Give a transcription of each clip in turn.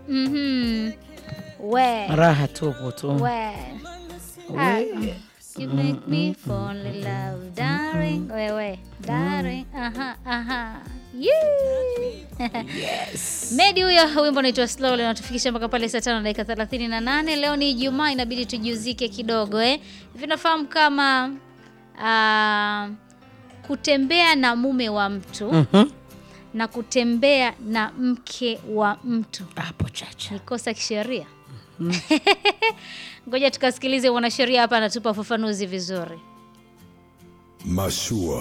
Mhm. We. raha tupu tu. We. Ah, You make me fall in love, darling. Wewe, darling. Aha, aha. Yee. Yes. Medi huyo wimbo unaitwa Slowly unatufikisha mpaka pale saa tano na dakika thelathini na nane. Leo ni Ijumaa, inabidi tujiuzike kidogo eh. Hivi nafahamu kama ah, kutembea na mume wa mtu Mhm. na kutembea na mke wa mtu Hapo chacha. ni kosa kisheria? Ngoja tukasikilize mwanasheria hapa anatupa ufafanuzi vizuri. Mashua.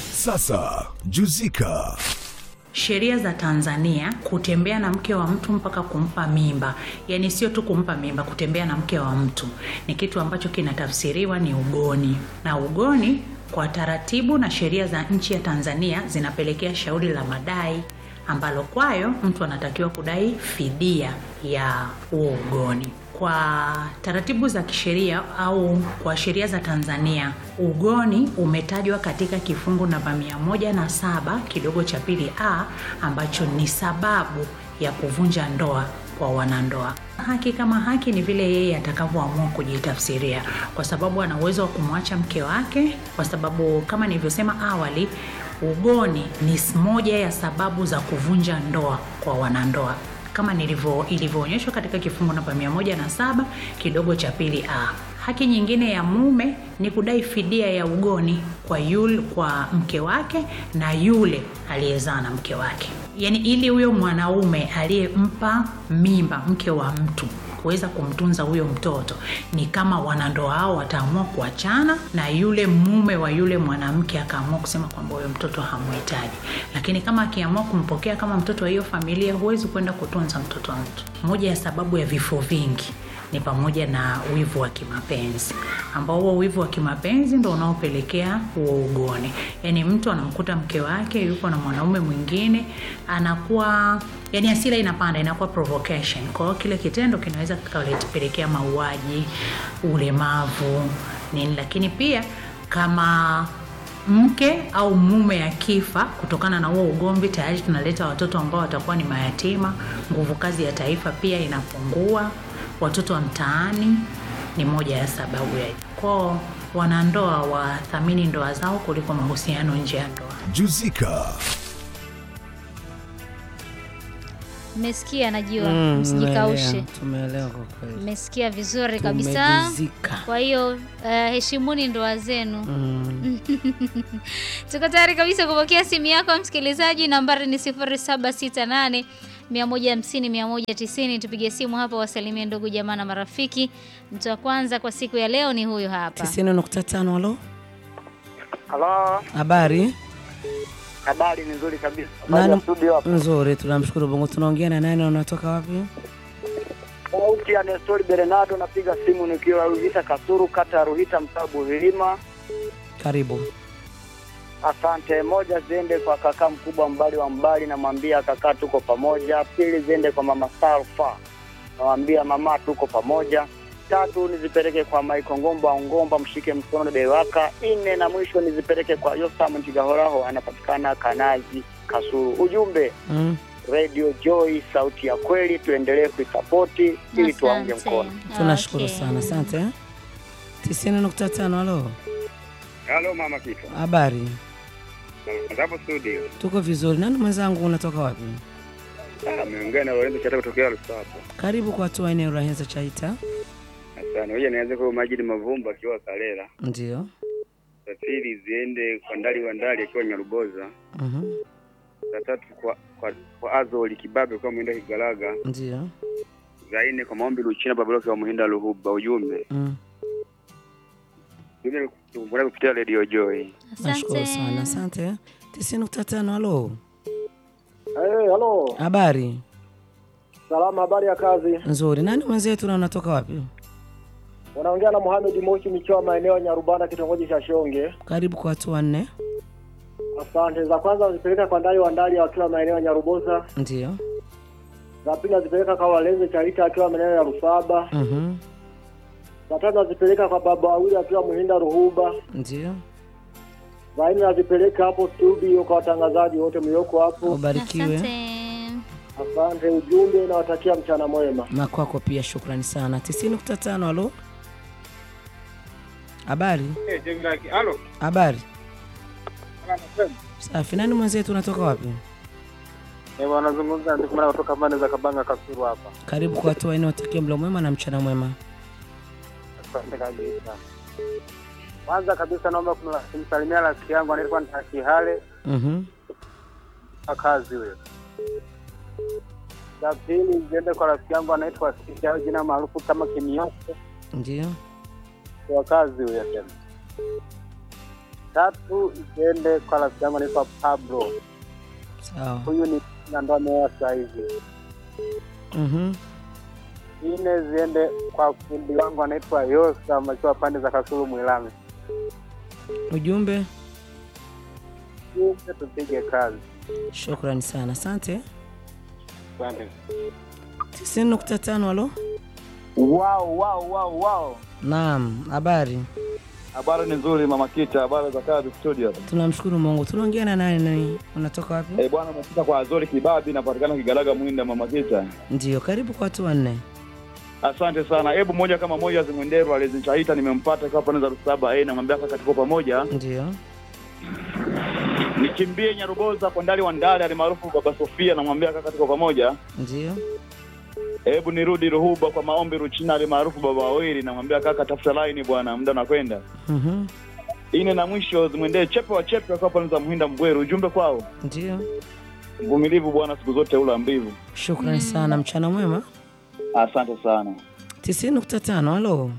Sasa juzika. Sheria za Tanzania, kutembea na mke wa mtu mpaka kumpa mimba, yaani sio tu kumpa mimba, kutembea na mke wa mtu ni kitu ambacho kinatafsiriwa ni ugoni, na ugoni kwa taratibu na sheria za nchi ya Tanzania zinapelekea shauri la madai ambalo kwayo mtu anatakiwa kudai fidia ya huo ugoni. Kwa taratibu za kisheria au kwa sheria za Tanzania, ugoni umetajwa katika kifungu namba 107 kidogo cha pili a ambacho ni sababu ya kuvunja ndoa kwa wanandoa. Haki kama haki ni vile yeye atakavyoamua kujitafsiria, kwa sababu ana uwezo wa kumwacha mke wake, kwa sababu kama nilivyosema awali, ugoni ni moja ya sababu za kuvunja ndoa kwa wanandoa kama nilivyo ilivyoonyeshwa katika kifungu namba 107 kidogo cha pili a. Haki nyingine ya mume ni kudai fidia ya ugoni kwa yule, kwa mke wake na yule aliyezaa na mke wake, yaani ili huyo mwanaume aliyempa mimba mke wa mtu kuweza kumtunza huyo mtoto ni kama wanandoa hao wataamua kuachana na yule mume wa yule mwanamke akaamua kusema kwamba huyo mtoto hamhitaji, lakini kama akiamua kumpokea kama mtoto wa hiyo familia, huwezi kwenda kutunza mtoto wa mtu. Moja ya sababu ya vifo vingi ni pamoja na wivu wa kimapenzi ambao huo wivu wa kimapenzi ndo unaopelekea huo ugoni. Yaani mtu anamkuta mke wake yuko na mwanaume mwingine, anakuwa yani hasira inapanda, inakuwa provocation. Kwa hiyo kile kitendo kinaweza kikapelekea mauaji, ulemavu nini, lakini pia kama mke au mume akifa kutokana na huo ugomvi, tayari tunaleta watoto ambao watakuwa ni mayatima. Nguvu kazi ya taifa pia inapungua. Watoto wa mtaani ni moja ya sababu ya kwao wanandoa wathamini ndoa zao kuliko mahusiano nje ya ndoa. Juzika. Mmesikia, najua Mm, msijikaushe. tumeelewa, Tumeelewa kwa kweli. Mmesikia vizuri kabisa. Tumejuzika. Kwa hiyo uh, heshimuni ndoa zenu. Mm. Tuko tayari kabisa kupokea simu yako msikilizaji, nambari ni 0768 150 190. Tupige simu hapa, wasalimie ndugu jamaa na marafiki. Mtu wa kwanza kwa siku ya leo ni huyu hapa. 90.5 halo. Halo, Habari? habari ni nzuri kabisa. Habari ya Nani? studio hapa. Nzuri, tunamshukuru Mungu. Tunaongea na nani na unatoka wapi? Sauti ya Nestori Bernardo, napiga simu nikiwa Ruhita Kasuru, kata ya Ruhita, mtaa Buhilima. Karibu. Asante. Moja ziende kwa kaka mkubwa Mbali wa Mbali, namwambia kaka tuko pamoja. Pili ziende kwa mama Salfa, namwambia mama tuko pamoja. Tatu nizipeleke kwa Maiko Ngomba Ngomba, mshike mkono Dewaka. Nne na mwisho nizipeleke kwa Yosam Ntigahoraho, anapatikana Kanazi Kasuru. Ujumbe Mm. Radio Joy, sauti ya kweli, tuendelee kuisapoti ili tuwaunge Asante. mkono. Tunashukuru Okay. sana. Asante. 90.5 halo. Halo mama Kifa. Habari? Hapo studio. Tuko vizuri. Nani mwenzangu unatoka wapi? Ah, ameongea na Lorenzo Chata kutokea Lusaka. Karibu kwa hatua eneo la Henza Chaita. Asante. Ngoja nianze kwa Majidi Mavumba akiwa Kalela. Ndio. Za pili ziende kwa Ndali wa Ndali akiwa Nyaruboza. Mhm. Za tatu kwa kwa, kwa Azoli Kibabe kwa Mwenda Kigalaga. Ndio. Za nne kwa Maombi Luchina Babaloki wa Muhinda Luhuba. Ujumbe. Mm. Ujumbe kumbona kupitia Radio Joy. Nashukuru sana. Asante. Asante. 90.5 halo. Hey, halo, Habari? salama, habari ya kazi? Nzuri. Nani mwenzetu na unatoka wapi? Unaongea na Mohamed Moshi nikiwa maeneo ya Nyarubanda, kitongoji cha Shonge. Karibu kwa hatua nne. Asante. Za kwanza nazipeleka kwa Ndali wa Ndali akiwa maeneo ya Nyaruboza. Ndio. Za pili nazipeleka kwa Walenze Charita akiwa maeneo ya Rusaba. Mhm. Za tatu nazipeleka kwa baba wawili akiwa Muhinda Ruhuba. Ndio. Za nne nazipeleka hapo studio kwa watangazaji wote mlioko hapo. Ubarikiwe. Asante. Asante, ujumbe nawatakia mchana mwema. Na kwako pia shukrani sana. 90.5 halo. Habari? Halo. Habari? Safi. Nani mwenzetu unatoka wapi? Eh, wanazungumza ndio maana kutoka pande za Kabanga Kasuru hapa. Karibu kwa watu wanne watakie mlo mwema na mchana mwema. Asante kabisa. Kwanza kabisa naomba kumsalimia rafiki yangu anaitwa Ntakihale Mhm. kwa kazi huyo. La pili ziende kwa rafiki yangu anaitwa Sisi au jina maarufu kama Kimioko Ndio. kwa kazi huyo tena. Tatu ziende kwa rafiki yangu anaitwa Pablo. Sawa. Huyu ni na ndo ameoa sasa hivi. Mhm. Nne ziende kwa fundi wangu anaitwa Yosa akiwa pande za Kasulu Mwilame. Ujumbe? Ujumbe tupige kazi. Shukrani sana. Asante. Asante. 90.5 halo. Wow, wow, wow, wow. Naam, habari? Habari ni nzuri Mama Kita, habari za kazi studio. Tunamshukuru Mungu. Tunaongea na nani nani? Unatoka wapi? Eh, bwana umefika kwa Azori Kibabi napatikana Kigalaga Mwinda Mama Kita. Ndio, karibu kwa watu wanne. Asante sana. Hebu moja kama moja Zimwenderu alizinchaita nimempata kwa pande za Rusaba eh namwambia kaka tuko pamoja. Ndio. Nikimbie Nyaruboza kwa ndali wa ndali alimaarufu Baba Sofia namwambia kaka tuko pamoja. Ndio. Hebu nirudi Ruhuba kwa maombi Ruchina alimaarufu Baba Wawili namwambia kaka tafuta line bwana muda unakwenda. Mhm. Ine na mwisho zimwendee chepe wa chepe kwa pande za Muhinda Mbweru ujumbe kwao. Ndio. Mvumilivu bwana siku zote ula mbivu. Shukrani sana. Mchana mwema. Asante sana. 90.5 halo.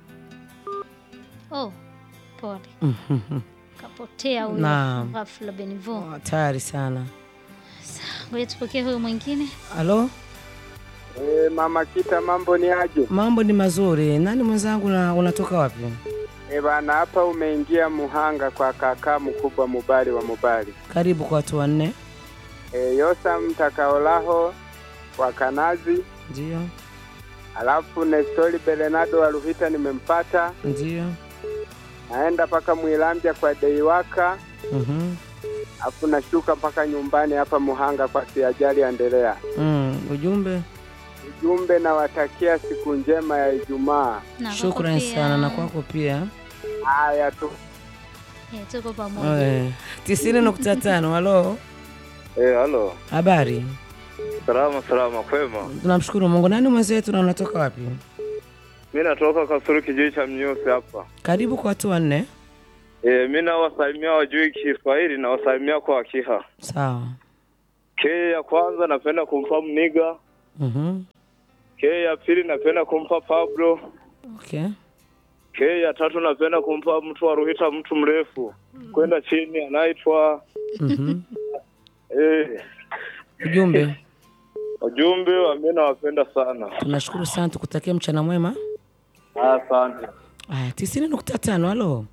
Oh, pole. Mhm. Kapotea huyo. Naam. Ghafla Benivo. Hatari sana. Ngoja tupokee huyo mwingine. Halo. Eh, Mama Kita mambo ni aje? Mambo ni mazuri. Nani mwenzangu na unatoka wapi? Eh, bana hapa umeingia Muhanga kwa kaka mkubwa Mubali wa Mubali. Karibu kwa watu wanne. E, Yosa Mtakaolaho wa Kanazi, Ndio. alafu Nestori Bernardo wa Ruhita nimempata, Ndio. naenda mpaka Mwilambya kwa Deiwaka, Mhm. alafu nashuka mpaka nyumbani hapa Muhanga kwa Siajali Endelea. Mm, ujumbe. Ujumbe nawatakia siku njema ya Ijumaa. Na kwako Shukrani pia. sana na kwako pia. Eh, Haya tu. tuko pamoja. Eh, 90.5 halo. Eh, halo. Habari? Salama salama, kwema. Tunamshukuru Mungu. Nani mwenzetu na unatoka wapi? Mi natoka Kasulu kijiji cha Mnyusi hapa. Karibu kwa watu wanne. Eh, mi nawasalimia wajui Kiswahili na wasalimia kwa Wakiha. Sawa. K ya kwanza napenda kumpa Mniga. Mhm. K ya pili napenda kumpa Pablo. Okay. K ya tatu napenda kumpa mtu wa Ruhita, mtu mrefu kwenda chini anaitwa Mhm. eh, Ujumbe. ujumbe wa mi nawapenda sana. Tunashukuru sana tukutakia mchana mwema. Asante. Aya, 90.5 halo.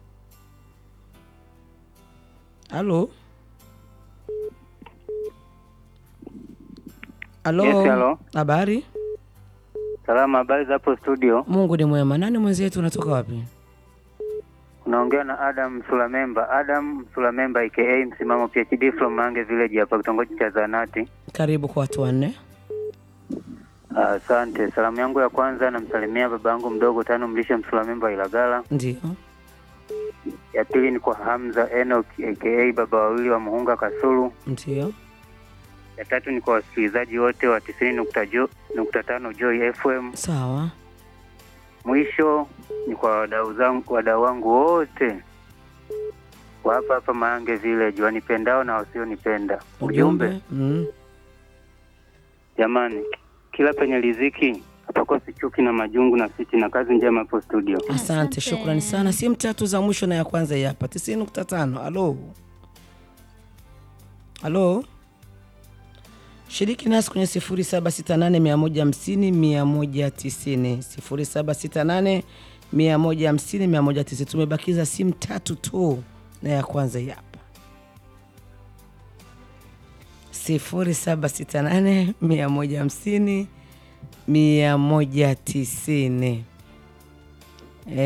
Halo. Halo. Yes, halo. Habari? Salama, habari za hapo studio? Mungu ni mwema. Nani mwenzetu unatoka wapi? Unaongea na Adam Msulamemba. Adam Msulamemba aka msimamo PhD from Mange Village hapa kitongoji cha Zanati. Karibu kwa watu wanne. Asante. Salamu yangu ya kwanza namsalimia baba yangu mdogo tano mlisha Msulamemba Ilagala. Ndio. Ya pili ni kwa Hamza Enoch aka baba wawili wa Muhunga Kasulu. Ndio. Ya tatu ni kwa wasikilizaji wote wa tisini nukta jo, nukta tano Joy FM. Sawa. Mwisho ni kwa wadau zangu wadau wangu wote wa hapa hapa Mange Village wanipendao na wasionipenda. Ujumbe Mm. jamani, kila penye riziki hapakosi chuki na majungu na fitina. Kazi njema hapo studio. Asante, shukrani sana. Simu tatu za mwisho na ya kwanza hii hapa 90.5. Halo. Halo. Shiriki nasi kwenye 0768150190 0768 150 190. Tumebakiza simu tatu tu na ya kwanza hii hapa 0768 150 190.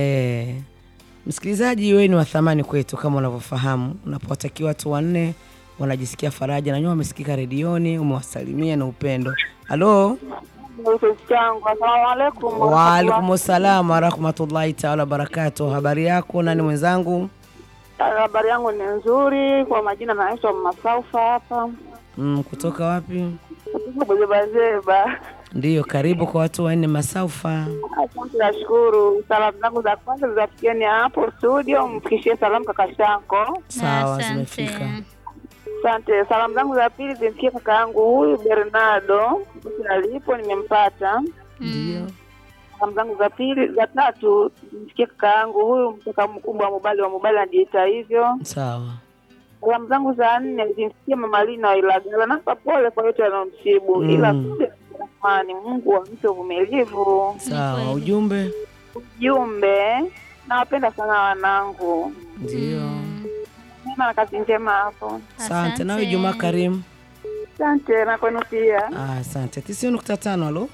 Eh, msikilizaji wewe ni wa thamani kwetu kama unavyofahamu. Unapowatakia watu wanne wanajisikia faraja na nyewe wamesikika redioni, umewasalimia na upendo. Halo, changu asalamu alaikum waalaikum salam warahmatullahi taala wabarakatuh. Habari yako? Nani mwenzangu? habari yangu ni nzuri kwa majina naitwa masaufa hapa Mm, kutoka wapi? buzebazeba Ndiyo, karibu kwa watu wanne Masaufa. asante nashukuru salamu zangu za kwanza zizafikieni hapo studio mfikishie salamu kaka shanko Sawa, zimefika. asante salamu zangu za pili zimfikie kaka yangu huyu bernardo alipo nimempata Ndio. salamu zangu za pili za tatu zimfikie kaka yangu huyu mtoka mkubwa wa mobali wa mobali anajiita hivyo Sawa. salamu zangu za nne zimfikie mama Lina wa Ilagala. Nampa pole kwa yote yanayomsibu Mm. ila kumbe Rahmani, Mungu ampe uvumilivu. Sawa, ujumbe Jumbe, nawapenda sana wanangu, ndio. mema na kazi njema hapo. Asante. Nawe Juma Karimu. Asante na kwenu pia. Ah, Asante. tisini nukta tano. Halo,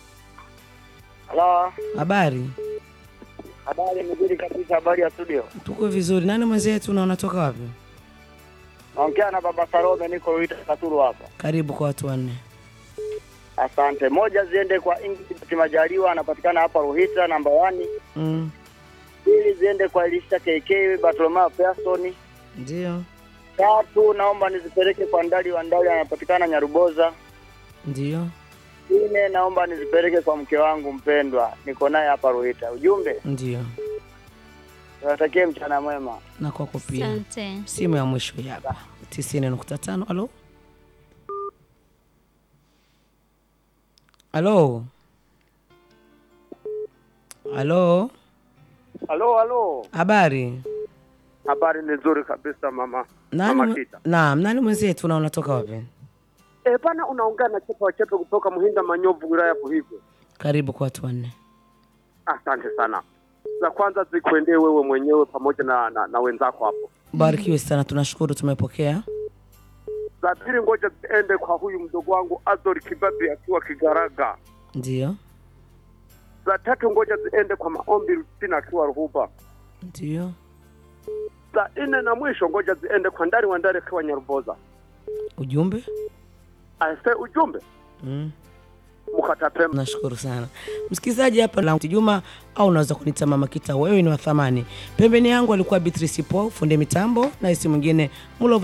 Halo, habari? habari nzuri kabisa, habari ya studio. Tuko vizuri. Nani mwenzetu na unatoka wapi? Naongea na baba Salome, niko Ruita Katuru hapa. Karibu kwa watu wanne. Asante. Moja ziende kwa Ingrid Majaliwa, anapatikana hapa Ruhita namba wani. Mm, Pili ziende kwa Elisha KK Bartolomeo Pearson. ndio, Tatu naomba nizipeleke kwa Ndali wa Ndali, anapatikana Nyaruboza. ndio, Nne naomba nizipeleke kwa mke wangu mpendwa, niko naye hapa Ruhita. Ujumbe, ndio. niwatakie mchana mwema. Na kwako pia. Asante. Simu ya mwisho hii hapa. tisini nukta tano. Halo, halo, halo. Halo, halo. Habari? Habari ni nzuri kabisa mama. Nani? Mama mwe- Kita. Naam, nani mwenzetu na unatoka wapi? Eh, bana unaongea na Chepe wa Chepe kutoka Muhinda Manyovu wilaya ya Buhigwe. Karibu kwa watu wanne. Asante sana. Za kwanza zikuendee wewe mwenyewe pamoja na, na, na wenzako hapo. Barikiwe sana, tunashukuru tumepokea. Za pili ngoja ziende kwa huyu mdogo wangu Azori Kibabi akiwa Kigaraga. Ndio, Za tatu ngoja ziende kwa Maombi Rustina akiwa Ruhuba. ndio. Za nne na mwisho ngoja ziende kwa Ndari wa Ndari akiwa Nyaruboza. Ujumbe? Ase ujumbe Mm. mkatapema. Nashukuru sana msikilizaji, hapa la Juma au unaweza kuniita Mama Kita, wewe ni wa thamani. Pembeni yangu alikuwa Beatrice Po, fundi mitambo, na isi mwingine Mulo